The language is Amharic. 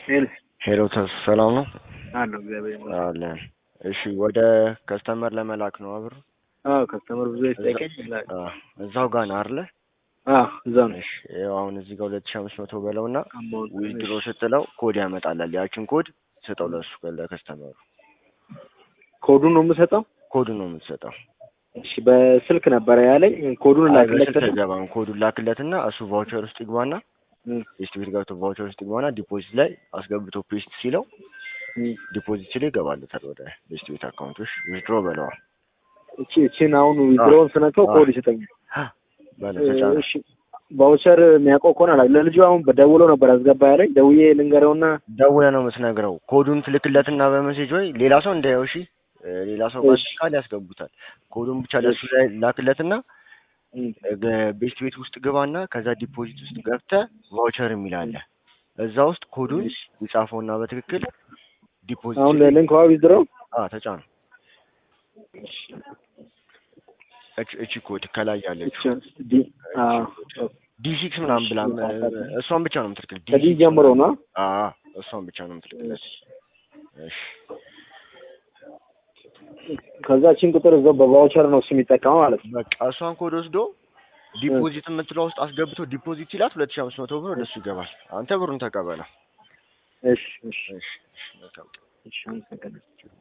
ሄሎ ሄሎ ተስ ሰላም ነው አለሁ እግዚአብሔር ይመስገን። አለን። እሺ ወደ ከስተመር ለመላክ ነው አብር አዎ ከስተመር ብዙ ይጠይቀኝ ይላል። እዛው ጋር ነው አይደለ? አዎ እዛው ነው። እሺ ይኸው አሁን እዚህ ጋር ሁለት ሺህ አምስት መቶ በለውና አማውንት ዊዝድሮ ስትለው ኮድ ያመጣላል። ያችን ኮድ ስጠው ለሱ ለከስተመሩ። ኮዱን ነው የምሰጠው። ኮዱን ነው የምትሰጠው። እሺ በስልክ ነበረ ያለኝ ኮዱን አይ ላክለት። በስልክ አይገባም። ኮዱን ላክለትና እሱ ቫውቸር ውስጥ ይግባና እም፣ ፔስት ቤት ገብቶ ቫውቸር ውስጥ ይግባና ዲፖዚት ላይ አስገብቶ ፔስት ሲለው እም። ዲፖዚት ሲለው ይገባለታል ወደ ፔስት ቤት አካውንቶች ዊዝድሮ በለዋል። እቺ እቺን አሁን ዊዝድሮውን ስነካው አዎ። ኮድ ይሰጠኛል። በለ ተጫነ። እሺ ቫውቸር የሚያውቀው ከሆነ አላ ለልጁ አሁን በደውሎ ነበር አስገባ ያለኝ። ደውዬ ልንገረውና ደውለ ነው የምትነግረው። ኮዱን ትልክለትና በመሴጅ ወይ ሌላ ሰው እንዳየው እሺ፣ እ፣ ሌላ ሰው እሺ። ካል ያስገቡታል። ኮዱን ብቻ ለሱ ላይ ላክለትና እም፣ ገ- ቤስት ቤት ውስጥ ግባና ከዛ ዲፖዚት ውስጥ ገብተ ቫውቸር የሚል አለ። እዛ ውስጥ ኮዱን እሺ። ይጻፈውና በትክክል ዲፖዚት አሁን ለሊንክ ዋ ዊዝድሮ አ ተጫነ። እች እቺ ኮድ ከላይ ያለችው ዲ አዎ ዲ ሲክስ ምናምን ብላ እሷን ብቻ ነው የምትልክል። ከዲ ጀምሮ ነው። አ እሷን ብቻ ነው የምትልክለት። እሺ ከዛ ቺን ቁጥር እዛው በቫውቸር ነው እሱ የሚጠቀመው ማለት ነው። በቃ እሷን ኮድ ወስዶ ዲፖዚት የምትለው ውስጥ አስገብቶ ዲፖዚት ሲላት ሁለት ሺህ አምስት መቶ ብር ወደሱ ይገባል። አንተ ብሩን ተቀበለው። እሺ እሺ እሺ እሺ መልካም እሺ አመሰግናለሁ።